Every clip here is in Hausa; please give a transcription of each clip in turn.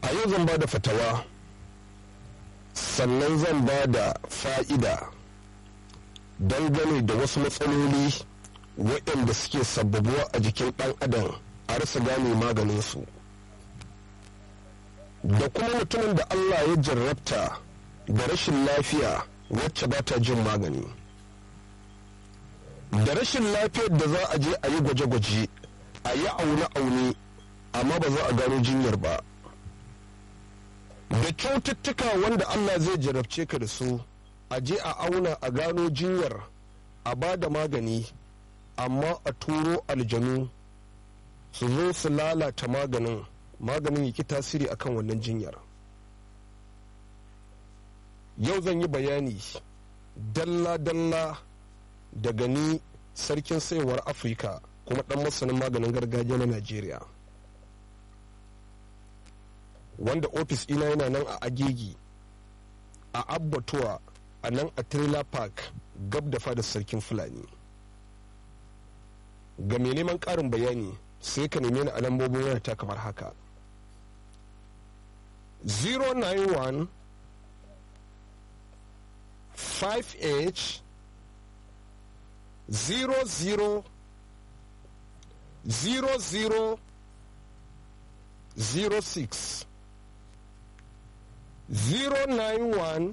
a yau zan ba da fatawa sannan zan ba da fa'ida dangane da wasu matsaloli waɗanda suke sababuwa a jikin ɗan adam a rasa gane maganinsu da kuma mutumin da allah ya jarrabta da rashin lafiya wacce ba ta jin magani da rashin lafiyar da za a je a yi gwaje-gwaje a yi aune-aune amma ba za a gano jinyar ba da kyaututtuka wanda allah zai jarabce ka da su a je a auna a gano jinyar a ba da magani amma a turo aljanu su zo su lalata maganin maganin yaki tasiri akan wannan jinyar yau zan yi bayani dalla-dalla daga ni sarkin saiwar afirka kuma dan masanin maganin gargajiya na najeriya wanda ofis ina yana nan a agegi a abbatuwa a nan a trailer park gab da fadar sarkin fulani ga mai neman ƙarin bayani sai ka neme ni a lambobin wayata kamar haka 091 5h 00 00 06 091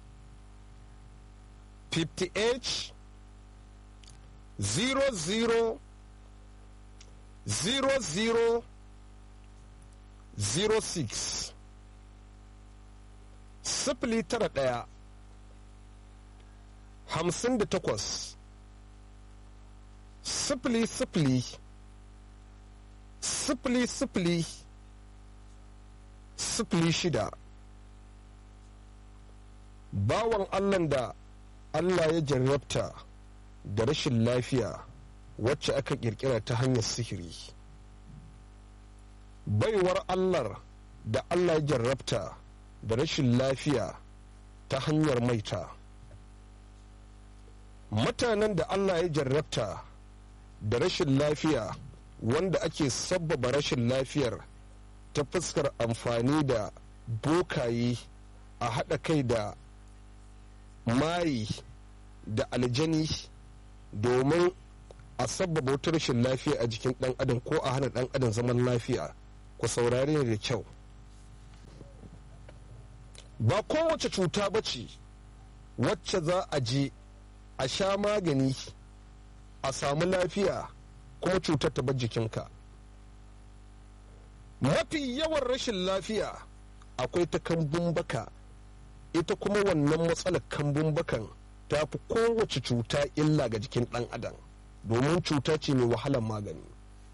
50h 00 00 06 sifili tara ɗaya hamsin da takwas sifili sifili sifili sifili sifili shida bawan allan da allah ya jarrabta da rashin lafiya wacce aka kirkira ta hanyar sihiri baiwar allar da allah ya jarrabta da rashin lafiya ta hanyar maita mutanen da allah ya jarrabta da rashin lafiya wanda ake sabbaba rashin lafiyar ta fuskar amfani da bokaye a haɗa kai da mayi da aljani domin a sabbaba wata rashin lafiya a jikin ɗan adam ko a hana ɗan adam zaman lafiya ku saurare da kyau ba kowace cuta ba ce wacce za a je a sha magani a samu lafiya kuma cutar ta bar jikinka mafi yawan rashin lafiya akwai ta kambun baka ita kuma wannan matsalar kambun bakan ta fi kowace cuta illa ga jikin ɗan adam domin cuta ce mai wahalar magani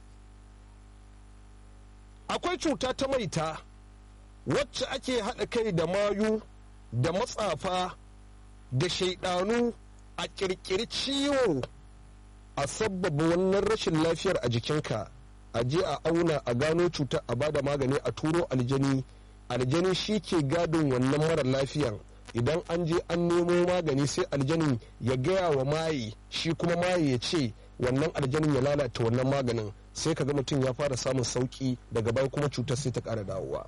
akwai cuta ta maita wacce ake haɗa kai da mayu da matsafa da shaidanu a ƙirƙiri ciwo a sabbaba wannan rashin lafiyar a jikinka a je a auna a gano cutar a bada magani a turo aljani aljani shi ke gadin wannan mara lafiyan idan an je an nemo magani sai aljanin ya gaya wa maye shi kuma maye ya ce wannan aljanin ya lalata wannan maganin sai ka ga mutum ya fara samun sauki daga baya kuma cutar sai ta ƙara dawowa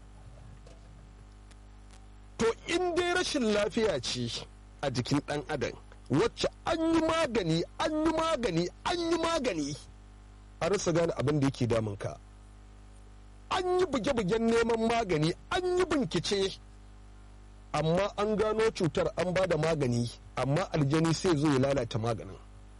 to in dai rashin lafiya ce a jikin ɗan adam wacce an yi magani an yi magani an yi magani a rasa gane abin da yake damunka an yi buge-bugen neman magani an yi bincike amma an gano cutar an ba da magani amma aljani sai zo ya lalata maganin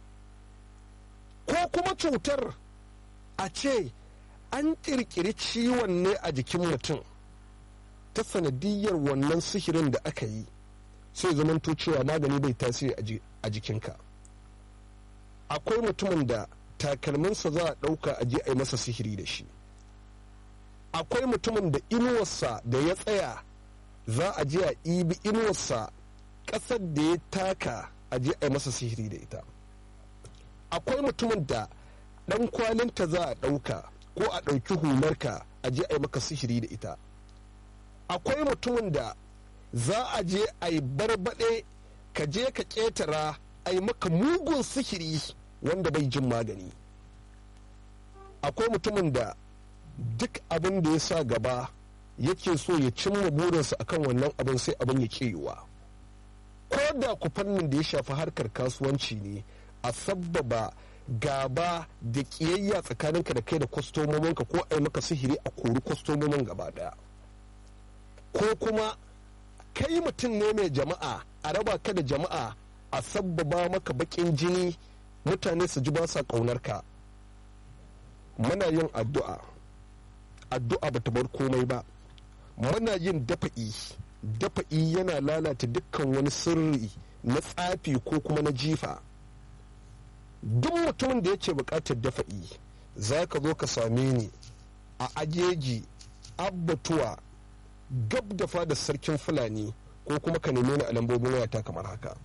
ko kuma cutar a ce an ƙirƙiri ciwon ne a jikin mutum ta sanadiyar wannan sihirin da aka yi sai zamanto cewa magani bai tasiri a jikinka akwai mutumin da takalminsa za a ɗauka a je a yi masa sihiri da shi akwai mutumin da inuwarsa da ya tsaya za a je a ibi inuwarsa ƙasar da ya taka a je a yi masa sihiri da ita akwai mutumin da ɗan kwalinta za a ɗauka ko a ɗauki hularka a je a yi maka sihiri da ita akwai mutumin da za a je a yi barbaɗe ka je ka ƙetara a yi maka mugun sihiri wanda bai jin magani akwai mutumin da duk abin da ya sa gaba yake so ya cimma burinsa akan wannan abin sai abin ya yiwuwa ko da ku fannin da ya shafi harkar kasuwanci ne a sabbaba gaba da kiyayya tsakaninka da kai da kwastomominka ko a yi maka sihiri a kori kwastomomin gaba daya ko kuma kai mutum ne mai jama'a a raba ka da jama'a a sabbaba maka bakin jini mutane su ji ba sa ka muna yin addu'a addu'a bata bar komai ba muna yin dafa'i dafa'i yana lalata dukkan wani sirri na tsafi ko kuma na jifa duk mutumin da yake bukatar dafa'i za ka zo ka same ni a ajeji abbatuwa gab da fadar sarkin fulani ko kuma ka neme ni a lambobin wayata kamar haka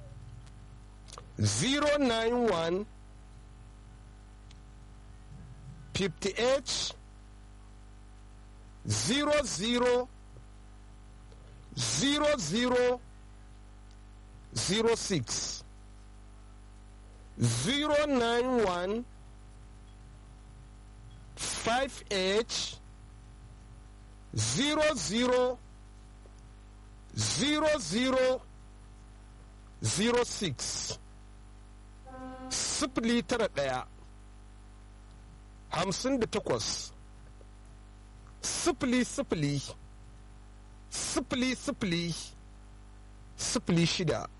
091 58 00 00 06 091 58 00 00 06 sifili tara ɗaya hamsin da takwas sifili sifili sifili sifili sifili shida